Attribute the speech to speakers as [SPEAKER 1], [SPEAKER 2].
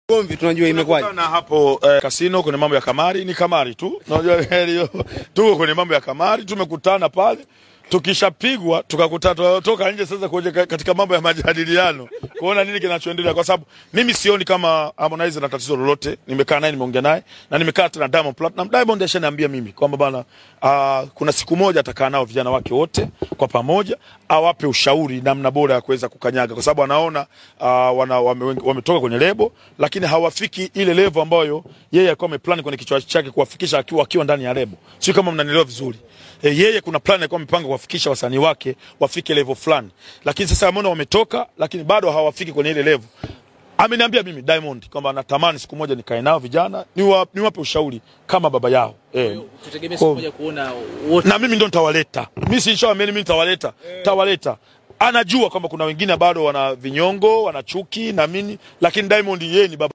[SPEAKER 1] Gomvi tunajua imekwaje.
[SPEAKER 2] na hapo eh, kasino kwenye mambo ya kamari ni kamari tu. Unajua hiyo tuko kwenye mambo ya kamari, tumekutana pale tukishapigwa tukakutana tunatoka nje sasa kwenye katika mambo ya majadiliano kuona nini kinachoendelea, kwa sababu mimi sioni kama Harmonize na tatizo lolote. Nimekaa naye nimeongea naye na nimekaa hata na Diamond Platinum. Diamond ashaniambia mimi kwamba bana, uh, kuna siku moja atakaa nao vijana wake wote kwa pamoja, awape ushauri namna bora ya kuweza kukanyaga, kwa sababu anaona uh, wana, wame, wametoka kwenye lebo lakini hawafiki ile level ambayo yeye alikuwa ameplan kwenye kichwa chake kuwafikisha akiwa akiwa ndani ya lebo. Sio kama mnanielewa vizuri. E, yeye kuna plan alikuwa amepanga kuwafikisha wasanii wake wafike level fulani, lakini sasa ameona wametoka, lakini bado hawafiki kwenye ile level. Ameniambia mimi Diamond kwamba natamani siku moja nikae nao vijana niwape niwa ushauri kama baba yao eh.
[SPEAKER 3] Tutegemea siku moja kuona wote
[SPEAKER 2] Na mimi ndo nitawaleta. Mimi si nishawaambia mimi nitawaleta. Tawaleta. Anajua kwamba kuna wengine bado wana vinyongo, wana chuki na mimi, lakini Diamond yeye ni baba